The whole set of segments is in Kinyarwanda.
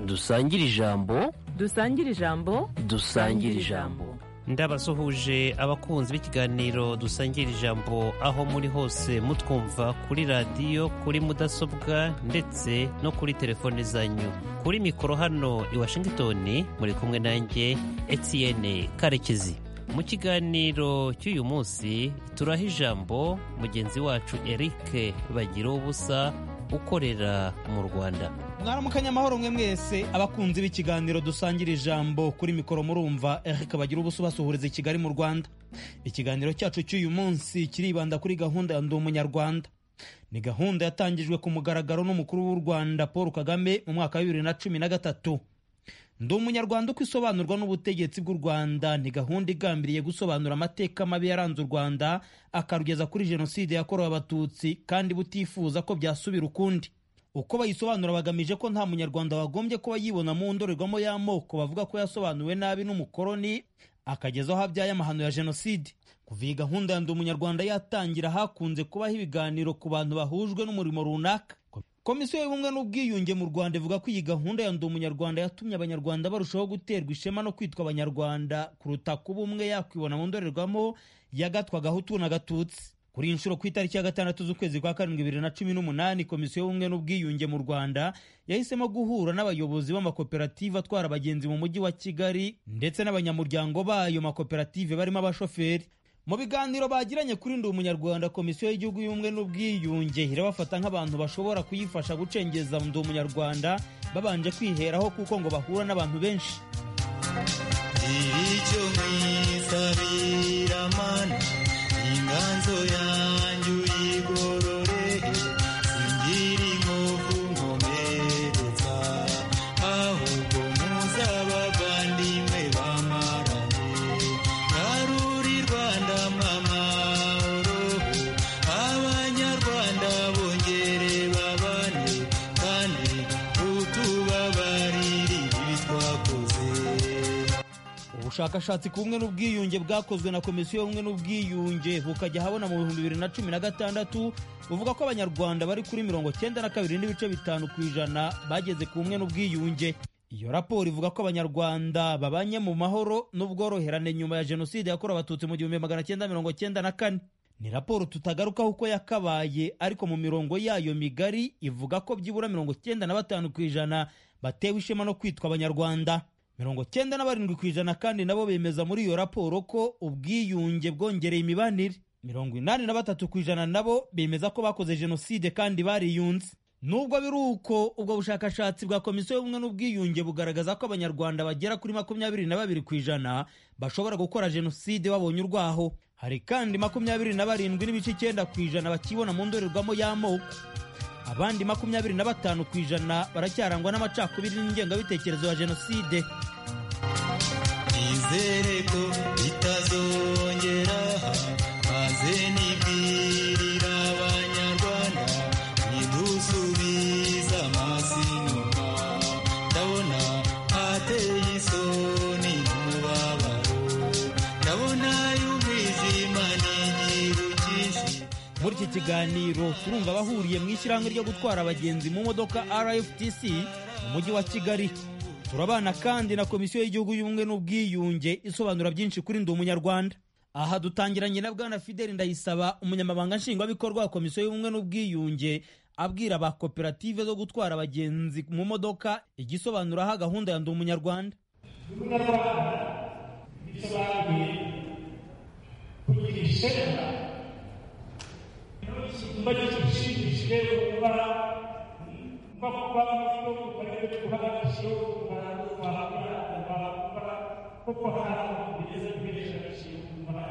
dusangire ijambo dusangire ijambo dusangire ijambo ndabasuhuje abakunzi b'ikiganiro dusangira ijambo aho muri hose mutwumva kuri radiyo kuri mudasobwa ndetse no kuri telefone zanyu kuri mikoro hano i washingitoni muri kumwe nanjye etiyene karekezi mu kiganiro cy'uyu munsi turaha ijambo mugenzi wacu eric bagira ubusa ukorera mu rwanda mwaramukanya amahoro mwe mwese abakunzi b'ikiganiro dusangira ijambo kuri mikoro murumva eric bagira ubusa ubasuhuriza i kigali mu rwanda ikiganiro cyacu cy'uyu munsi kiribanda kuri gahunda ya ndi umunyarwanda ni gahunda yatangijwe ku mugaragaro n'umukuru w'u rwanda paul kagame mu mwaka wa bibiri na cumi na gatatu ndi umunyarwanda uko isobanurwa n'ubutegetsi bw'u rwanda ni gahunda igambiriye gusobanura amateka mabi yaranze u rwanda akarugeza kuri jenoside yakorewe abatutsi kandi butifuza ko byasubira ukundi uko bayisobanura bagamije ko nta munyarwanda wagombye kuba yibona mu ndorerwamo y'amoko bavuga ko yasobanuwe nabi n'umukoroni akagezaho abyaye amahano ya jenoside kuva iyi gahunda ya ndi umunyarwanda yatangira hakunze kubaho ibiganiro ku bantu bahujwe n'umurimo runaka komisiyo y'ubumwe n'ubwiyunge mu rwanda ivuga ko iyi gahunda ya ndi umunyarwanda yatumye abanyarwanda barushaho guterwa ishema no kwitwa abanyarwanda kuruta kuba umwe yakwibona mu ndorerwamo y'agatwa gahutu n'agatutsi kuri iyi nshuro ku itariki ya gatandatu z'ukwezi kwa karindwi bibiri na cumi n'umunani komisiyo y'ubumwe n'ubwiyunge mu rwanda yahisemo guhura n'abayobozi b'amakoperative atwara abagenzi mu mujyi wa kigali ndetse n'abanyamuryango b'ayo makoperative barimo abashoferi mu biganiro bagiranye kuri ndi umunyarwanda komisiyo y'igihugu y'ubumwe n'ubwiyunge irabafata nk'abantu bashobora kuyifasha gucengeza ndi umunyarwanda babanje kwiheraho kuko ngo bahura n'abantu benshi icyo mwisabira mana inganzo yanjye uyigorore singira inkovu nkomeretsa ahubwo muzabavandimwe bamarane naruri rwanda mama oroho abanyarwanda bongere babane kandi utubabarire ibi twakoze ubushakashatsi ku bumwe n'ubwiyunge bwakozwe na komisiyo y'ubumwe n'ubwiyunge bukajya habona mu bihumbi bibiri na cumi na gatandatu buvuga ko abanyarwanda bari kuri mirongo cyenda na kabiri n'ibice bitanu ku ijana bageze ku bumwe n'ubwiyunge iyo raporo ivuga ko abanyarwanda babanye mu mahoro n'ubworoherane nyuma ya jenoside yakorewe abatutsi mu gihumbi magana cyenda mirongo cyenda na kane ni raporo tutagarukaho uko yakabaye ariko mu mirongo yayo migari ivuga ko byibura mirongo cyenda na batanu ku ijana batewe ishema no kwitwa abanyarwanda mirongo cyenda na barindwi ku ijana kandi nabo bemeza muri iyo raporo ko ubwiyunge bwongereye imibanire mirongo inani na batatu ku ijana nabo bemeza ko bakoze jenoside kandi bariyunze nubwo biri uko ubwo bushakashatsi bwa komisiyo y'ubumwe n'ubwiyunge bugaragaza ko abanyarwanda bagera kuri makumyabiri na babiri ku ijana bashobora gukora jenoside babonye urwaho hari kandi makumyabiri na barindwi n'ibice icyenda ku ijana bakibona mu ndorerwamo y'amoko abandi makumyabiri na batanu ku ijana baracyarangwa n'amacakubiri n'ingengabitekerezo ya jenoside nizere ko bitazongera maze nibwirira abanyarwanda nidusubiza amaso inyuma ndabona hateye isoni n'umubabaro ndabona y'umwijima n'igihu cyinshi muri iki kiganiro turumva abahuriye mu ishyirahamwe ryo gutwara abagenzi mu modoka rftc mu mujyi wa kigali turabana kandi na komisiyo y'igihugu y'ubumwe n'ubwiyunge isobanura byinshi kuri ndi umunyarwanda aha dutangiranye na bwana fideli ndayisaba umunyamabanga nshingwabikorwa wa komisiyo y'ubumwe n'ubwiyunge abwira ba koperative zo gutwara abagenzi mu modoka igisobanuraho gahunda ya ndi umunyarwanda bisobanuye kugira ishema icyumba gishimishije kuba no kuba no kubarebe kuba gishyo kuba kuba kuba kuba kuko hari bigeze kubirisha gishyo kuba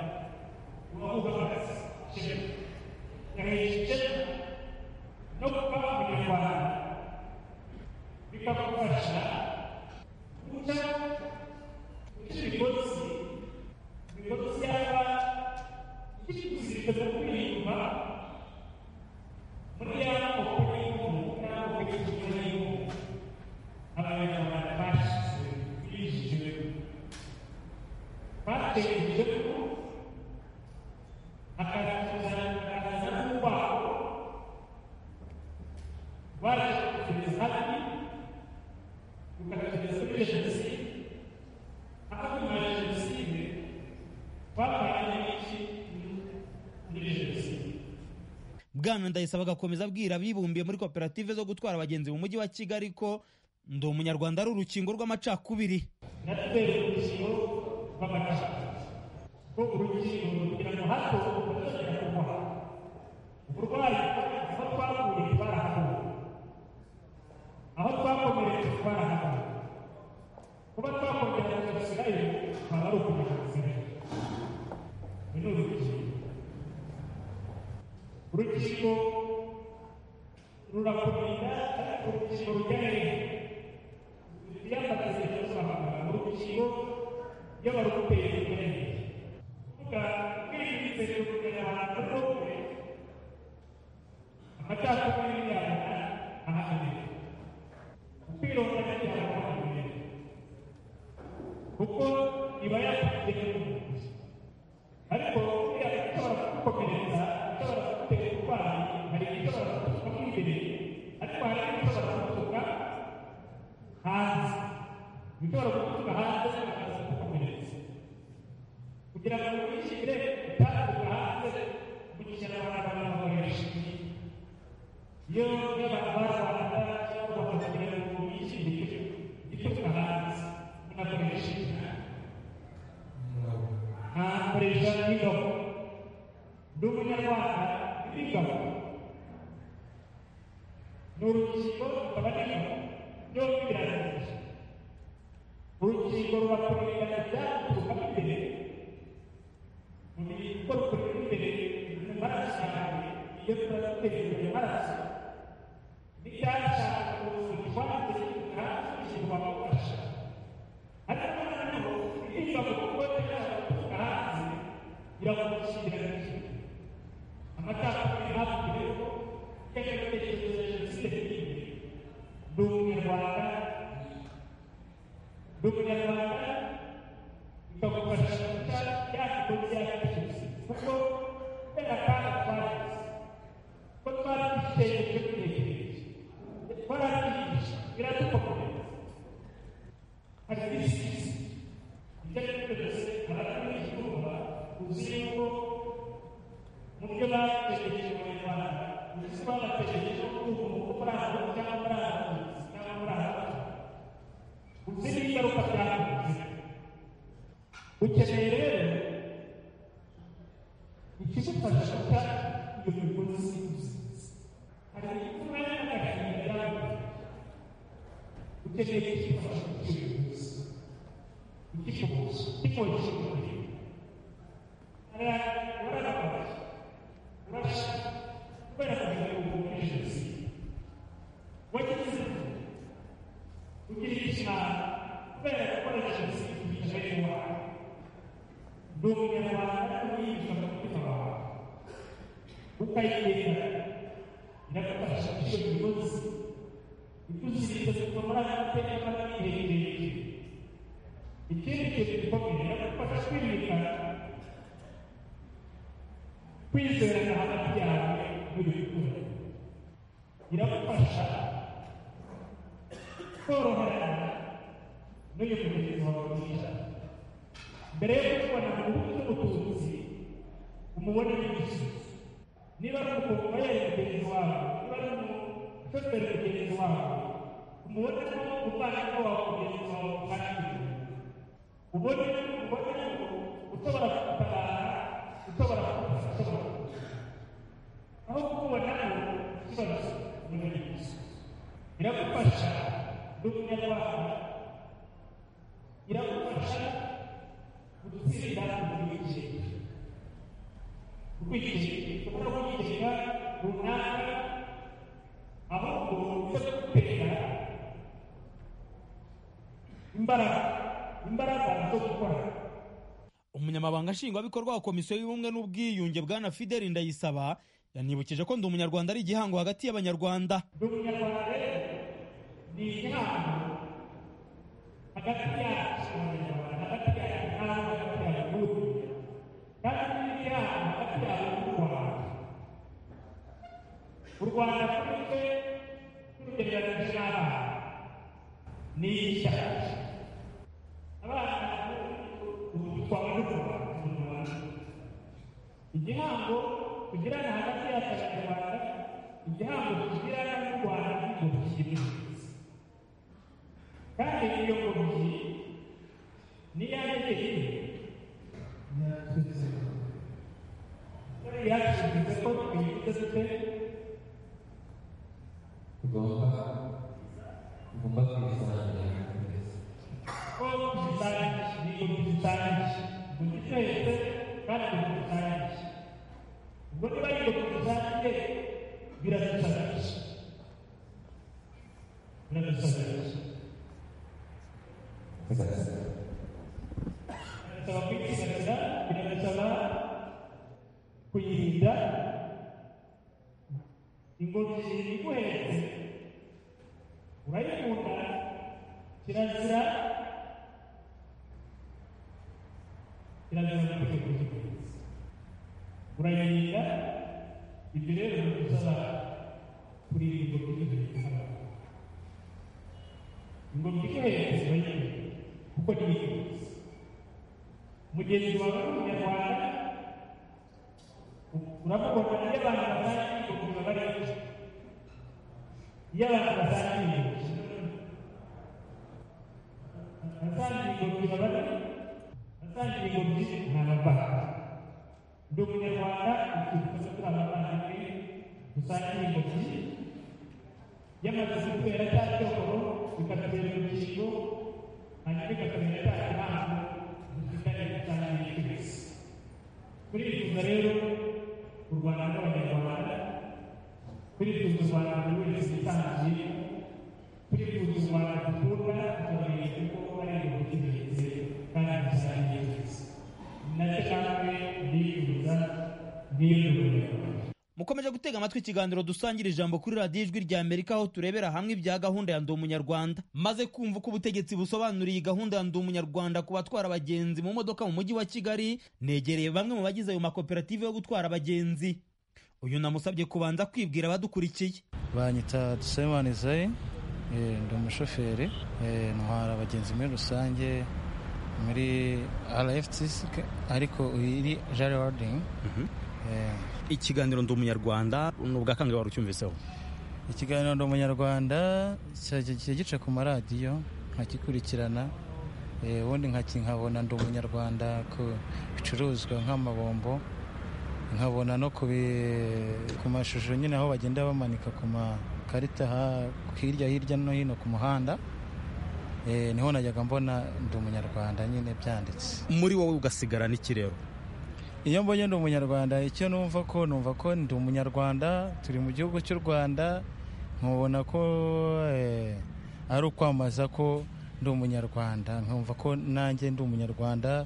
kuba kuba gishyo gishyo no kuba kuba bikagufasha kuca kugira ibigozi ibigozi byaba ikikuzirikaza kuri inyuma muri ya moko y'umuntu n'amoko y'igitsina y'umuntu abanyarwanda bashyize bijijwe batekereje ko akazi bwana ndayisaba agakomeza abwira abibumbiye muri koperative zo gutwara abagenzi mu mujyi wa kigali ko ndi umunyarwanda ari urukingo rw'amacakubiri natwe urukingo rw'amacakubiri ko urukingo kugira ngo hato batazongera kubaha uburwayi aho twakuye twarahakuye aho twakomeretse twarahakuye kuba twakongera tugasigayo twaba ari ukumenya gusigaye ni urukingo urukingo rurakomeza ariko urukingo rujya hejuru byafatiye kuzamuka mu rukingo y'abarwayi imbere kuvuga kwirinze kugera ahantu hose amacakubiri yabona ahagamije kwirondora cyane ahagamije kuko iba yakugiye mu mubiri ariko buriya ishobora kugukomeretsa ishobora kugutera uburwayi hari igishobora kugusuka imbere ariko hari n'igishobora kugusuka hanze ibishobora guturuka hanze bikaza kugukomeretsa kugira ngo wishyire utaturuka hanze mu kinyarwanda banakoresha iyo n'abantu barwanda cyangwa bakagira ngo wishyire igituruka hanze munakoresha ntakoresha n'ingabo ndi umunyarwanda n'ingabo ni urukingo rukaba n'ingabo byombi birarangiye urukingo rubakomereza kuruka imbere mu bigo rukorera imbere mu maraso yawe iyo turazitera imbere maraso n'ibyashaka kuzuzwa ndetse ntakizinwa gufasha ariko noneho ibiva mu kuba byashaka kuruka hanze biragukingira n'ikintu amacakubiri hafi rero y'agakitekerezo ya jenoside n'imbere ndi umunyarwanda ndi umunyarwanda bikagufasha guca bya kigo byaracitse kuko kubera akaga twagize ko twaratwitegereje turegereje twaratwigisha biradukomereza hari n'ibisizi ibyo ari byo byose abaturiye izuba uzi yuko mu byo bategereje abanyarwanda uzi ko bategereje ko umuntu muri aho cyangwa muri aho cyangwa muri aho uzi n'ingaruka byakoze ukeneye rero ikigufasha guca iyo migozi hari imvura y'agahinda yaguze ukeneye ikigufasha guca iyo migozi ikikubuza kikongera umubiri hari abarababaye urashaka kubera kugira ngo muri jenoside wagize kugira ikimara kubera gukoresha jenoside yicaye iwawe ndi umunyarwanda uyinjira mu mutima wawe ukayigenda iragufasha gucira imigozi ikuziriza kuva muri aya mateka mabi iherereye ikindi kintu gikomeye iragufasha kwirinda kwizerana hagati yawe n'ibikura iragufasha koroherana n'uyu mugenzi wawe mwiza mbere yo kubona mu bihugu by'ubututsi umubone n'igice niba ari umukobwa yari mugenzi wawe niba ari umushoferi mugenzi wawe umubone ko umuvandimwe wawe mugenzi wawe kandi ubone ubone ko ushobora kugutabara ushobora kugufasha ushobora aho kukubona ikibazo n'ubuyobozi iragufasha ndi umunyarwanda iragufasha gutsinda ubwigenge ubwigenge ushobora kwigenga runaka ahubwo ujya gutera imbaraga imbaraga zo gukora umunyamabanga nshingwabikorwa wa komisiyo y'ubumwe n'ubwiyunge bwana fideli ndayisaba yanibukije ko ndi umunyarwanda ari igihango hagati y'abanyarwanda ndi umunyarwanda rero ni igihango hagati yacu abanyarwanda hagati yacu nawe hagati yacu n'ubu kandi ni igihango hagati yacu n'u rwanda u rwanda kuri twe turugereranyije n'abana ni ishyaka abana ubu twaba dukora mu rwanda igihango tugirana hagati yacu abanyarwanda igihango tugirana n'u rwanda ni ingobyi imwe kandi iyo ngobyi n'iyange nyine yari yashinze ko twibuke dute tugomba tugomba kwisanzura ko tuzitangije ni ingobyi zitangije ingobyi twese kandi ingobyi zitangije ubwo niba ari ingobyi zitangije biradusabisha biradusabisha biradusaba kwizigamira biradusaba kuyirinda ingobyi iguhetse urayikunda kirazira kirazira kuyirinda urayirinda ibyo rero biradusaba kurinda ingobyi iguhetse ingobyi iguhetse urayirinda kuko ni ingenzi mugenzi wawe w'umunyarwanda uramubona iyo abantu batanga ingobyi baba ari benshi iyo abantu batanga ingobyi batanga ingobyi baba ari batanga ingobyi ni abavandimwe ndi umunyarwanda ukifuza turi abavandimwe dusangira ingobyi yamaze gutera cya cyokoro bikatubera urukingo hanyuma igakomera cya kibanza dufitanye dusangiye twese turifuza rero u rwanda rw'abanyarwanda turifuza u rwanda buri wese yitangiye turifuza u rwanda dukunda tukabaye kuko ari ibintu by'ingenzi kandi dusangiye twese nacyo kandi ndifuza n'iyo tubonye mukomeje gutega amatwi ikiganiro dusangira ijambo kuri radiyo ijwi rya amerika aho turebera hamwe ibya gahunda ya ndi umunyarwanda maze kumva uko ubutegetsi busobanuriye iyi gahunda ya ndi umunyarwanda ku batwara abagenzi mu modoka mu mujyi wa kigali negereye bamwe mu bagize ayo makoperative yo gutwara abagenzi uyu namusabye kubanza kwibwira abadukurikiye banyita dusemani zayi eh, ndi umushoferi eh, ntwara abagenzi muri rusange muri rftc ariko iri jari wadingi ikiganiro ndi umunyarwanda ni ubwakanguhe wari ucyumviseho ikiganiro ndi umunyarwanda cyajya kijya gica ku maradiyo nkagikurikirana eh, ubundi nkaki- nkabona ndi umunyarwanda ku bicuruzwa nk'amabombo nkabona no ku bi- ku mashusho nyine aho bagenda bamanika ku makarita ha- hirya hirya no hino ku muhanda Eh, niho najyaga mbona ndi umunyarwanda nyine byanditse muri wowe ugasigara n'ikirero iyo mbonye ndi umunyarwanda icyo numva ko numva ko ndi umunyarwanda turi mu gihugu cy'u rwanda nkubona ko eh, ari ukwamamaza ko ndi umunyarwanda nkumva ko nanjye ndi umunyarwanda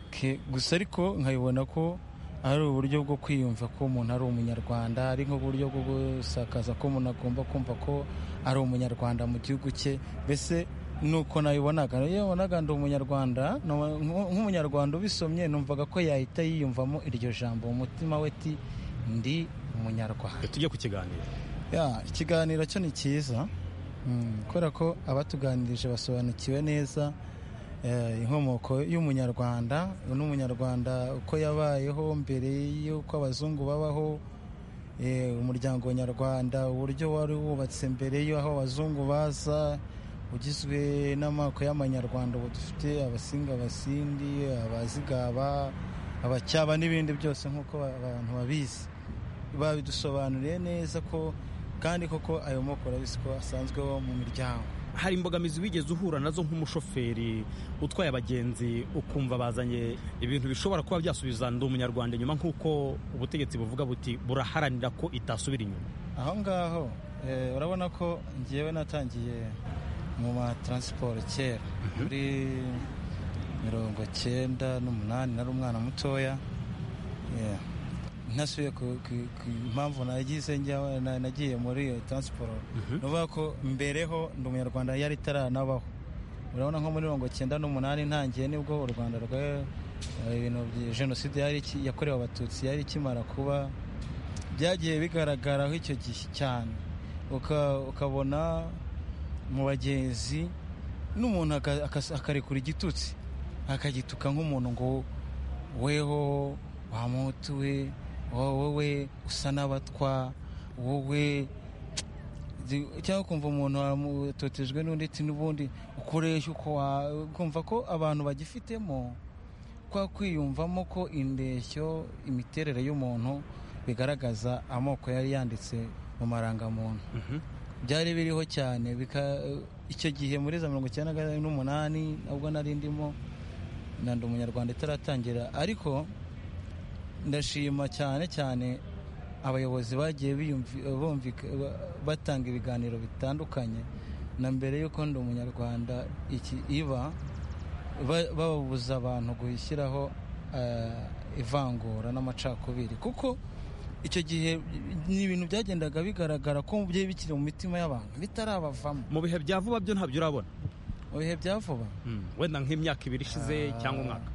Ke- gusa ariko nkabibona ko ari uburyo bwo kwiyumva ko umuntu ari umunyarwanda ari nk'uburyo bwo gusakaza ko umuntu agomba kumva ko ari umunyarwanda mu gihugu cye mbese nuko nabibonaga iyo wabonaga ndi umunyarwanda no- nk- nk'umunyarwanda ubisomye numvaga ko yahita yiyumvamo iryo jambo mu mutima we ti ndi umunyarwanda tujye ku kiganiro Ya, ikiganiro cyo ni cyiza Mm, kubera ko abatuganirije basobanukiwe neza eh, inkomoko y'umunyarwanda n'umunyarwanda uko yabayeho mbere y'uko abazungu babaho eh, umuryango nyarwanda uburyo wari wubatse mbere y'aho abazungu baza ugizwe n'amoko y'amanyarwanda ubu dufite abasinga abasindi abazigaba abacyaba n'ibindi byose nk'uko abantu babizi babidusobanuriye neza ko kandi koko ayo moko urabizi ko asanzweho mu miryango hari imbogamizi wigeze uhura nazo nk'umushoferi utwaye abagenzi ukumva bazanye ibintu bishobora kuba byasubiza ndi umunyarwanda inyuma nk'uko ubutegetsi buvuga buti buraharanira ko itasubira inyuma aho ngaho eh, urabona ko ngewe natangiye mu ma taransiporo kera muri mirongo cyenda n'umunani nari umwana mutoya Yeah. ntasubiye ku ku- ku mpamvu nagize njya- na- nagiye muri iyo taransiporo ni ukuvuga ko mbereho ndi umunyarwanda yari itaranabaho urabona nko muri mirongo cyenda n'umunani ntangiye nibwo u rwanda rwa ibintu bya jenoside yari iki- yakorewe abatutsi yari ikimara kuba byagiye bigaragaraho icyo gihe cyane Uka- ukabona mu bagenzi n'umuntu aka- akas- akarekura igitutsi akagituka nk'umuntu ngo weho wamutuwe wowe usa n'abatwa wowe cyangwa ukumva umuntu amutotejwe n'undi ati n'ubundi ukoresha uko wa- ukumva ko abantu bagifitemo kwa kwiyumvamo ko indeshyo imiterere y'umuntu bigaragaza amoko yari yanditse mu marangamuntu byari biriho cyane bika- icyo gihe muri za mirongo icyenda n'umunani ubwo nari ndimo na ndi umunyarwanda itaratangira ariko ndashima cyane cyane abayobozi bagiye biyumvi- bumvika- ba- batanga ibiganiro bitandukanye na mbere y'uko ndi umunyarwanda iki iba ba- babuza abantu gushyiraho eh, ivangura n'amacakubiri kuko icyo gihe ni ibintu byagendaga bigaragara ko byari bikiri mu mitima y'abantu bitarabavamo mu bihe bya vuba byo ntabyo urabona mu bihe bya vuba wenda nk'imyaka ibiri ishize Ah. cyangwa umwaka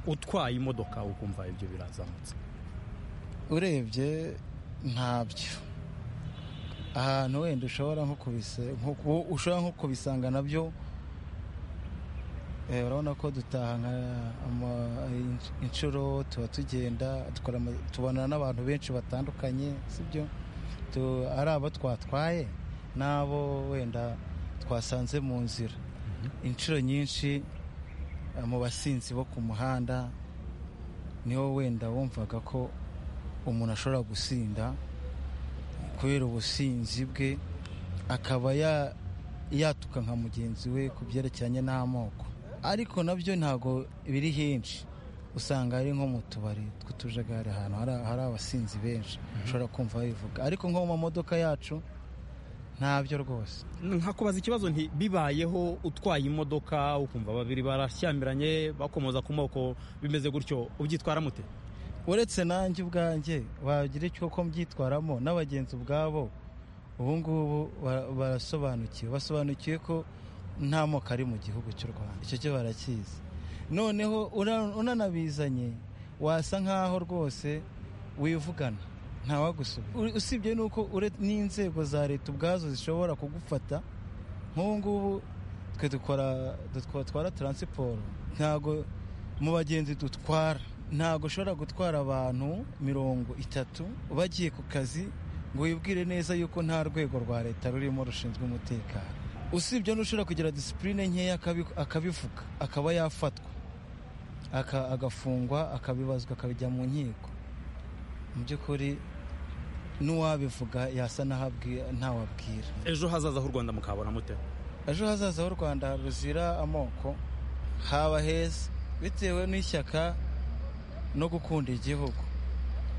utwaye imodoka ukumva ibyo birazamutse urebye ntabyo ahantu wenda ushobora nko kubise- nko ku- ushobora nko kubisanga nabyo Eh, urabona ko dutaha nka- ama- in- inshuro tuba tugenda dukora ama- tubonana n'abantu benshi batandukanye sibyo Tu- ari abo twatwaye n'abo wenda twasanze mu nzira inshuro nyinshi eh, mu basinzi bo ku muhanda niho wenda wumvaga ko umuntu ashobora gusinda kubera ubusinzi bwe akaba ya- yatuka nka mugenzi we ku byerekeranye n'amoko ariko nabyo ntabwo biri henshi usanga ari nko mu tubari tw'utujagari ahantu hari- hari abasinzi benshi ushobora kumva bivuga ariko nko mu mamodoka yacu ntabyo rwose nkakubaza ikibazo nti bibayeho utwaye imodoka ukumva babiri barashyamiranye bakomoza ku moko bimeze gutyo ubyitwara mute uretse nanjye ubwanjye wagira icyo ko mbyitwaramo n'abagenzi ubwabo ubu ngubu bara- barasobanukiwe basobanukiwe ko nta moko ari mu gihugu cy'u rwanda icyo cyo barakizi noneho ura- unanabizanye wasa nk'aho rwose wivugana ntawagusubira U- usibye n'uko ure- n'inzego za leta ubwazo zishobora kugufata nk'ubu ngubu twe dukora dutwa- dutwara taransiporo ntabwo mu bagenzi dutwara ntabwo ushobora gutwara abantu mirongo itatu bagiye ku kazi ngo wibwire neza yuko nta rwego rwa leta rurimo rushinzwe umutekano usibye n'ushobora kugira disipurine nkeya akabi- akabivuga akaba yafatwa aka- agafungwa akabibazwa akabijya mu nkiko mu by'ukuri n'uwabivuga yasa n'aho abwi- ntawabwira ejo hazaza h'u rwanda mukabona mute ejo hazaza h'u rwanda ruzira amoko haba heza bitewe n'ishyaka no gukunda igihugu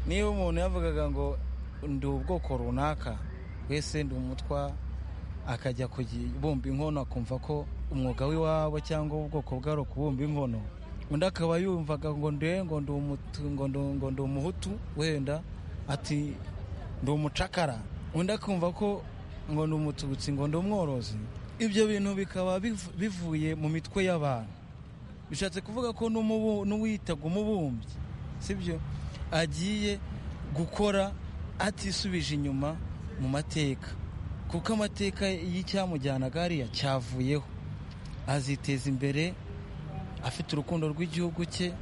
niba umuntu yavugaga ngo ndi ubwoko runaka wese ndi umutwa akajya kubumba inkono akumva ko umwuga w'iwabo cyangwa ubwoko bwari ukubumba inkono undi akaba yumvaga ngo nde ngo ndi umutu- ngo ndi- ngo ndi umuhutu wenda ati ndi umucakara undi akumva ko ngo ni umututsi ngo ndi umworozi ibyo bintu bikaba biv- bivuye mu mitwe y'abantu bishatse kuvuga ko n'umubu- n'uwiyitaga umubumbyi sibyo agiye gukora atisubije inyuma mu mateka kuko amateka y'icyamujyanaga hariya cyavuyeho aziteza imbere afite urukundo rw'igihugu cye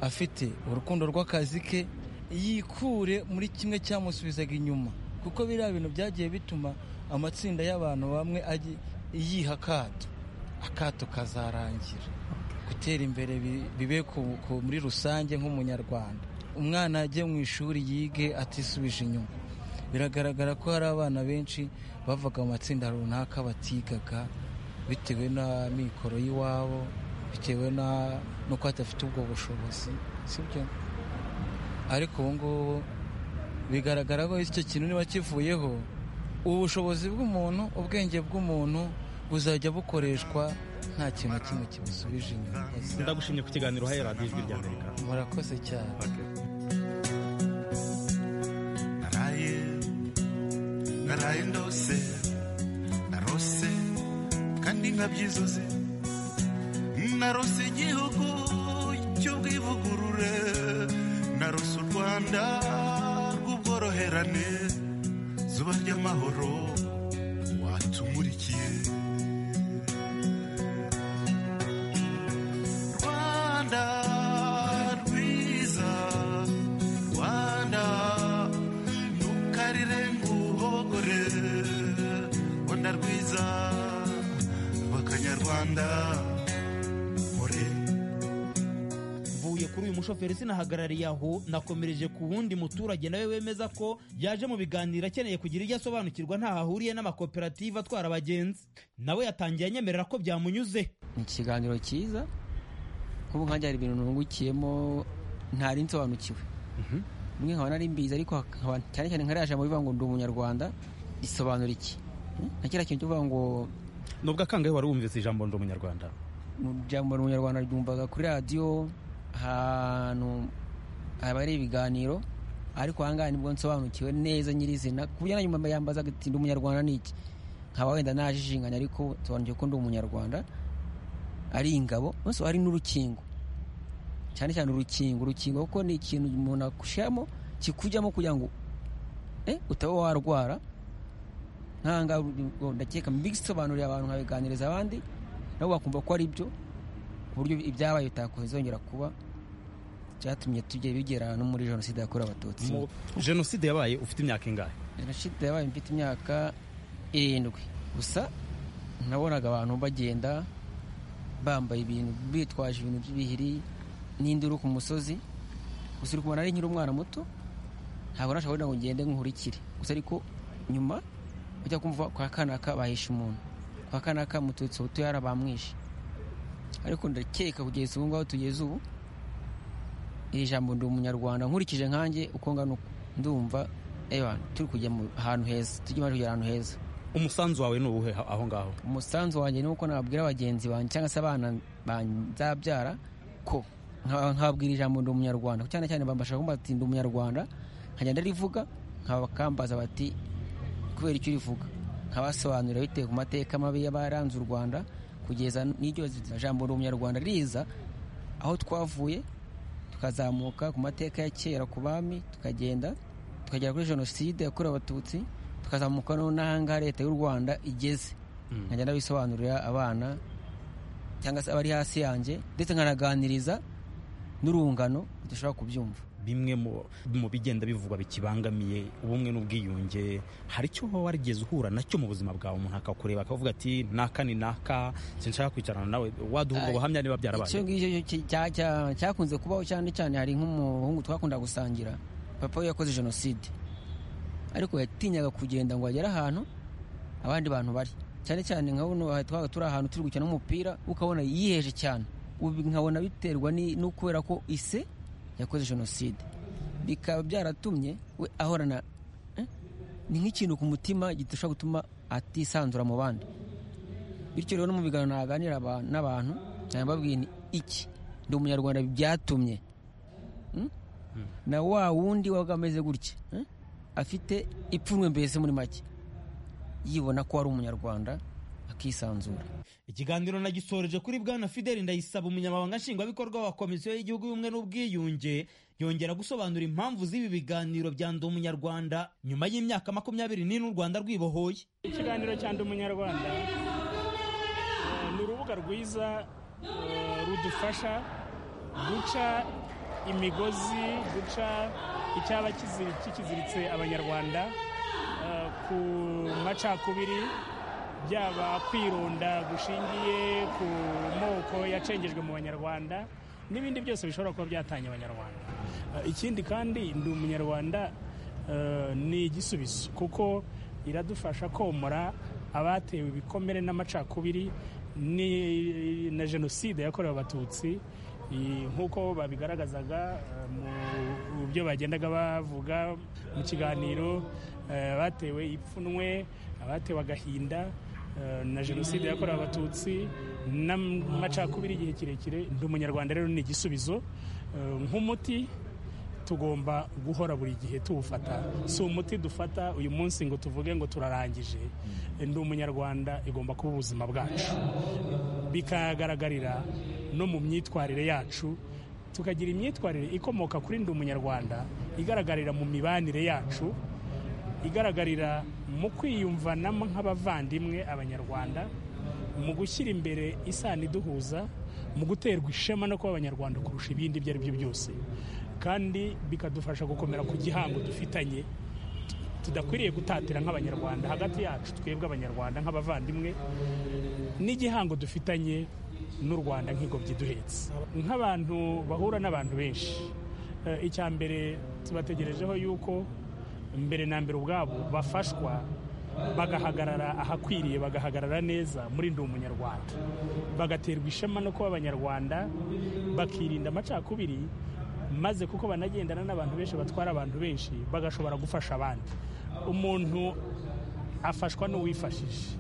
afite urukundo rw'akazi ke yikure muri kimwe cyamusubizaga inyuma kuko biriya bintu byagiye bituma amatsinda y'abantu bamwe aji- yiha akato akato kazarangira gutera imbere bi- bibe ku- ku- muri rusange nk'umunyarwanda umwana ajye mu ishuri yige atisubije inyuma biragaragara ko hari abana benshi bavaga mu matsinda runaka batigaga bitewe n'amikoro y'iwabo bitewe na- n'uko badafite ubwo bushobozi sibyo ariko ubu ngubu bigaragara ko icyo kintu niba kivuyeho ubushobozi bw'umuntu ubwenge bw'umuntu buzajya bukoreshwa nta kintu na kimwe kimusubije inyuma ndagushimye ku kiganiro uhaye radiyo ijwi rya amerika murakoze cyane naraye naraye ndose narose kandi nkabyizuze narose igihugu cy'ubwivugurure narose u rwanda rw'ubworoherane zuba ry'amahoro watumurikiye rwanda rwiza rwanda umugore wa Ndarwiza b'akanyarwanda muri mvuye kuri uyu mushoferi sinahagarariye aho nakomereje ku wundi muturage nawe wemeza ko yaje mu biganiro akeneye kugira ibyo asobanukirwa ntaho ahuriye n'amakoperative atwara abagenzi nawe yatangiye anyemerera ko byamunyuze ni ikiganiro cyiza nk'ubu nkanjye hari ibintu nungukiyemo ntari nsobanukiwe bimwe nkaba nari mbizi ariko nkaba cyane cyane nkariya jambo bivuga ngo ndi umunyarwanda risobanura iki Hmm? na kiriya kintu cyo kuvuga ngo nubwo akangahe wari wumvise ijambo ndi umunyarwanda ni ijambo ndi umunyarwanda ryumvaga kuri radiyo ahantu haba hari ibiganiro ariko ahangaha nibwo nsobanukiwe neza nyirizina ku buryo na nyuma yambazaga ati ndi umunyarwanda ni iki nkaba wenda najijinganya ariko nsobanukiwe ko ndi umunyarwanda ari ingabo munsi ari n'urukingo cyane cyane urukingo urukingo kuko ni ikintu umuntu akushyiramo kikujyamo kugira ngo eh, utaba warwara nkanga ndakeka mbisobanuriye abantu nkabiganiriza abandi nabo bakumva ko ari byo ku buryo ibyabaye bitakoze zongera kuba byatumye tujya bigera no muri jenoside yakorewe abatutsi Mu- jenoside yabaye ufite imyaka ingahe jenoside yabaye mfite imyaka irindwi gusa nabonaga abantu bagenda bambaye ibintu bitwaje ibintu by'ibihiri n'induru ku musozi gusa uri kubona ari nkiri umwana muto ntabwo nashobora ngo ngende nkurikire gusa ariko nyuma ujya kumva kwa kanaka bahishe umuntu kwa kanaka mututsi buto yara bamwishe ariko ndakeka kugeza ubu ngaho tugeze ubu iri jambo ndi umunyarwanda nkurikije nkanjye uko ngana uku ndumva ewa turi kujya mu ahantu heza tujye iwacu kugera ahantu heza umusanzu wawe ni uwuhe ha- aho ngaho umusanzu wanjye ni uko nababwira bagenzi banjye cyangwa se abana banjye nzabyara ko nka- nkababwira ijambo ndi umunyarwanda Kuko cyane cyane bambasha kumva bati ndi umunyarwanda nkagenda rivuga nkabakambaza bati kubera icyo urivuga nkabasobanurira bitewe ku mateka mabi y'abaranze u rwanda kugeza n'iryo jambo ndi umunyarwanda riza aho twavuye tukazamuka ku mateka ya kera ku bami tukagenda tukagera kuri jenoside yakorewe abatutsi tukazamuka no n'ahangaha leta y'u rwanda igeze nkagenda bisobanurira abana cyangwa se abari hasi yanjye ndetse nkanaganiriza n'urungano tudashobora kubyumva bimwe mu- mu bigenda bivugwa bikibangamiye ubumwe n'ubwiyunge hari icyo wowe warigeze uhura nacyo mu buzima bwawe umuntu akakureba akavuga ati naka ni naka sinshaka kwicarana nawe waduha ubwo Ay, buhamya niba icyo byarabaye ngicyo cya- cya- cya- cyakunze kubaho cyane cyane hari nk'umuhungu twakunda gusangira papa we yakoze jenoside ariko yatinyaga kugenda ngo agere ahantu abandi bantu bari cyane cyane nka buno aha twabaga turi ahantu turi gukina umupira ukabona yiheje cyane ubu nkabona biterwa ni- no kubera ko ise yakoze jenoside bikaba byaratumye we ahorana eh, ni nk'ikintu ku mutima gishobora gutuma atisanzura mu bandi bityo rero no mu biganiro naganira aba- n'abantu nkaba mbabwira nti iki ndi umunyarwanda byatumye Mm? na wa wundi wabaga ameze gutya mm? afite ipfunwe mbese muri make yibona ko ari umunyarwanda akisanzura ikiganiro nagisoreje kuri bwana fideli ndayisaba umunyamabanga nshingwabikorwa wa komisiyo y'igihugu y'ubumwe n'ubwiyunge yongera gusobanura impamvu z'ibi biganiro bya ndi umunyarwanda nyuma y'imyaka makumyabiri n'ine u rwanda rwibohoye ikiganiro cya ndi umunyarwanda eh, ni urubuga rwiza eh, rudufasha guca imigozi guca icyaba kiziri- kikiziritse abanyarwanda eh, ku macakubiri byaba kwironda gushingiye ku moko yacengejwe mu banyarwanda n'ibindi byose bishobora kuba byatanya abanyarwanda Eh, ikindi kandi ndi umunyarwanda eh, ni igisubizo kuko iradufasha komora abatewe ibikomere n'amacakubiri ni- na jenoside yakorewe abatutsi i- nk'uko babigaragazaga eh, mu byo bagendaga bavuga mu kiganiro eh, abatewe ipfunwe abatewe agahinda eh, na jenoside yakorewe abatutsi n'amacakubiri igihe kirekire ndi umunyarwanda rero ni igisubizo eh, nk'umuti tugomba guhora buri gihe tuwufata si umuti dufata uyu munsi ngo tuvuge ngo turarangije ndi umunyarwanda igomba kuba ubuzima bwacu bikagaragarira no mu myitwarire yacu tukagira imyitwarire ikomoka kuri ndi umunyarwanda igaragarira mu mibanire yacu igaragarira mu kwiyumvanamo nk'abavandimwe abanyarwanda mu gushyira imbere isano iduhuza mu guterwa ishema no kuba abanyarwanda kurusha ibindi ibyo ari byo byose kandi bikadufasha gukomera ku gihango dufitanye tudakwiriye gutatira nk'abanyarwanda hagati yacu twebwe abanyarwanda nk'abavandimwe n'igihango dufitanye n'u rwanda nk'ingobyi duhetse nk'abantu bahura n'abantu benshi Eh, icya mbere tubategerejeho yuko mbere na mbere ubwabo bafashwa bagahagarara ahakwiriye bagahagarara neza muri ndi umunyarwanda bagaterwa ishema no kuba abanyarwanda bakirinda amacakubiri maze kuko banagendana n'abantu benshi batwara abantu benshi bagashobora gufasha abandi umuntu afashwa n'uwifashije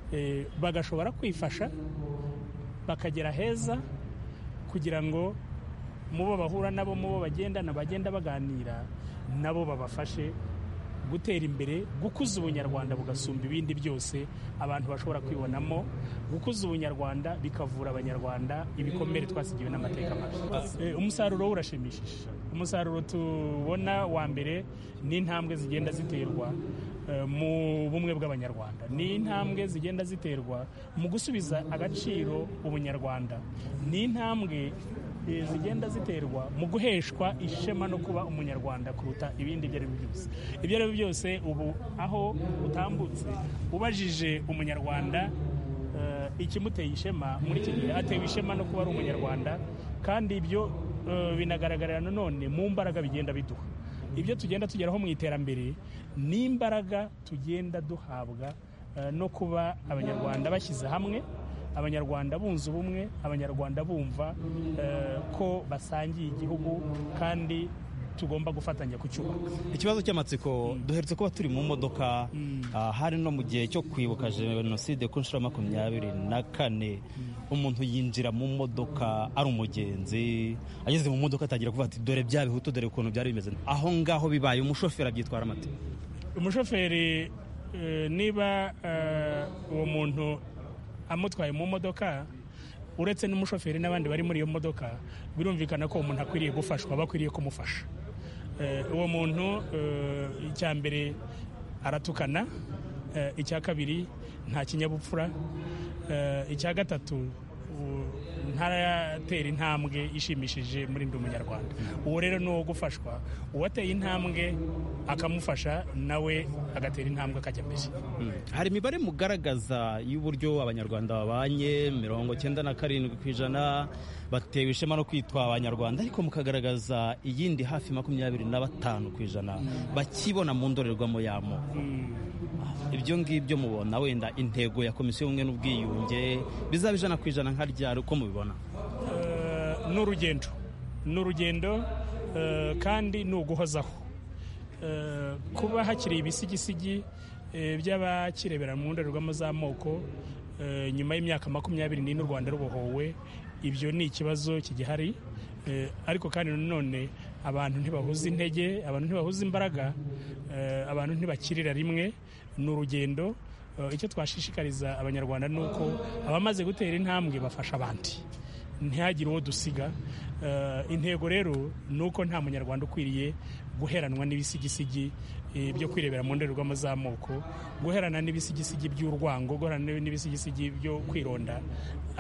Eh, bagashobora kwifasha bakagera heza kugira ngo mu bo bahura nabo mu bo bagendana bagenda baganira nabo babafashe gutera imbere gukuza ubunyarwanda bugasumba ibindi byose abantu bashobora kwibonamo gukuza ubunyarwanda bikavura abanyarwanda ibikomere twasigiwe n'amateka mabi Eh, umusaruro wo urashimishije umusaruro tubona wa mbere ni intambwe zigenda ziterwa eh, mu bumwe bw'abanyarwanda ni intambwe zigenda ziterwa mu gusubiza agaciro ubunyarwanda ni intambwe eh, zigenda ziterwa mu guheshwa ishema no kuba umunyarwanda kuruta ibindi ibyo ari byo byose ibyo ari byo byose ubu aho utambutse ubajije umunyarwanda eh, ikimuteye ishema muri iki gihe atewe ishema no kuba ari umunyarwanda kandi ibyo eh, binagaragarira nanone mu mbaraga bigenda biduha ibyo tugenda tugeraho mu iterambere ni imbaraga tugenda duhabwa eh, no kuba abanyarwanda bashyize hamwe abanyarwanda bunze ubumwe abanyarwanda bumva eh, ko basangiye igihugu kandi tugomba gufatanya kucyubaka ikibazo cy'amatsiko duherutse kuba turi mu modoka ah, hari no mu gihe cyo kwibuka jenoside ku nshuro ya makumyabiri na kane umuntu yinjira mu modoka ari umugenzi ageze mu modoka atangira kuvuga ati dore bya bihutu dore ukuntu byari bimeze aho ngaho bibaye umushoferi abyitwara amata umushoferi eh, niba eh, uwo muntu amutwaye mu modoka uretse n'umushoferi n'abandi bari muri iyo modoka birumvikana ko umuntu akwiriye gufashwa bakwiriye kumufasha Eh, uwo muntu eh, icya mbere aratukana eh, icya kabiri nta kinyabupfura eh, icya gatatu u- ntaratera intambwe ishimishije muri ndi umunyarwanda uwo rero ni uwo gufashwa uwateye intambwe akamufasha nawe agatera intambwe akajya mbere hari imibare mugaragaza y'uburyo abanyarwanda babanye mirongo cyenda na karindwi ku ijana batewe ishema no kwitwa abanyarwanda ariko mukagaragaza iyindi hafi makumyabiri na batanu ku ijana bakibona mu ndorerwamo y'amoko ibyo ngibyo mubona wenda intego ya komisiyo y'ubumwe n'ubwiyunge bizaba ijana ku ijana nka ryari uko mubibona Eh, ni urugendo ni urugendo eh, kandi ni uguhozaho Eh, kuba hakiri ibisigisigi eh, by'abakirebera mu ndorerwamo z'amoko eh, nyuma y'imyaka makumyabiri n'ine u rwanda rubohowe ibyo ni ikibazo kigihari Eh, ariko kandi nanone abantu ntibahuza intege abantu ntibahuza imbaraga eh, abantu ntibakirira rimwe ni urugendo Eh, icyo twashishikariza abanyarwanda ni uko abamaze gutera intambwe bafasha abandi ntihagire uwo dusiga Eh, intego rero ni uko nta munyarwanda ukwiriye guheranwa n'ibisigisigi eh, byo kwirebera mu ndorerwamo z'amoko guherana n'ibisigisigi by'urwango guherana n'ibisigisigi byo kwironda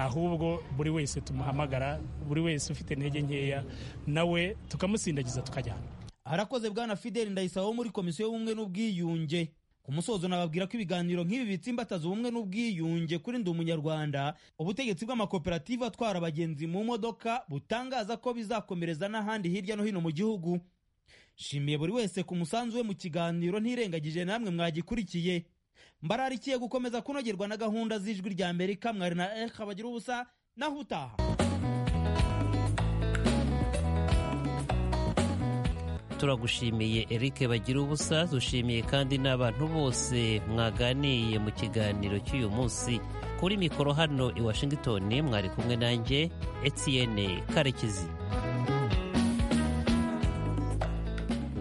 ahubwo buri wese tumuhamagara buri wese ufite intege nkeya nawe tukamusindagiza tukajyana harakoze bwana fideli ndayisaba wo muri komisiyo y'ubumwe n'ubwiyunge ku musozo nababwira ko ibiganiro nk'ibi bitsimbataza ubumwe n'ubwiyunge kuri ndi umunyarwanda ubutegetsi bw'amakoperative atwara abagenzi mu modoka butangaza ko bizakomereza n'ahandi hirya no hino mu gihugu nshimiye buri wese ku musanzu we mu kiganiro ntirengagije namwe mwagikurikiye mbararikiye gukomeza kunogerwa na gahunda z'ijwi rya amerika mwari na eka bagira ubusa naho utaha turagushimiye Eric bagira ubusa dushimiye kandi n'abantu bose mwaganiye mu kiganiro cy'uyu munsi kuri mikoro hano i Washington mwari kumwe nanjye Etienne Karekezi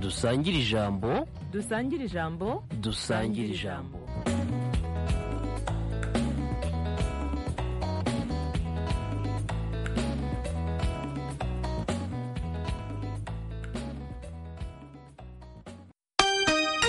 dusangire ijambo dusangire ijambo dusangire ijambo